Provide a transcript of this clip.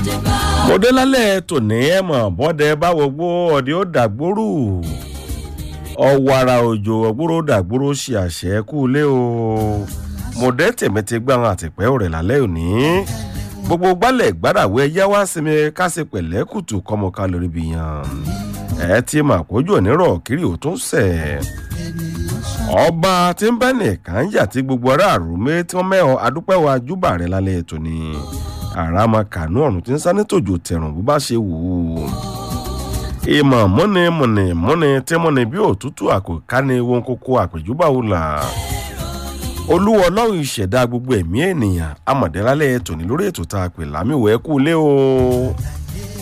mo dé lálẹ́ tòní ẹ̀ mọ̀ bọ́dẹ báwo gbó ọ̀dẹ ó dàgbòrú ọ̀wàrà òjò ọ̀gbòrò dàgbòrò ṣe àṣẹ kú lé o mo dé tèmi ti gbá wọn àtìpẹ́ òrẹ̀ lálẹ́ òní gbogbo gbálẹ̀ gbádàwé ẹyá wá sinmi kásì pẹ̀lẹ́ kùtù kọ́mọká lórí bí yan ẹ ti mà kójú onírọ̀ kiri ò tún sẹ̀ ọba tí ń bẹ́ nìkan jà tí gbogbo aráàlú mi tí wọ́n mẹ́hàn adúpẹ́ wa júbà rẹ̀ lálẹ́ ètò ni àràmà kànú ọ̀run tí ń sá nítòjò tẹ̀rùn bó bá ṣe wù ú ìmọ̀ múni múni múni tí múni bí òtútù àkóká ni wọn kókó àpèjúbà wò là olúwa ọlọ́run ìṣẹ̀dá gbogbo ẹ̀mí ènìyàn amọ̀dẹ́lálẹ̀ tòní lórí ètò tá a pè lámìwẹ̀ kú lé o.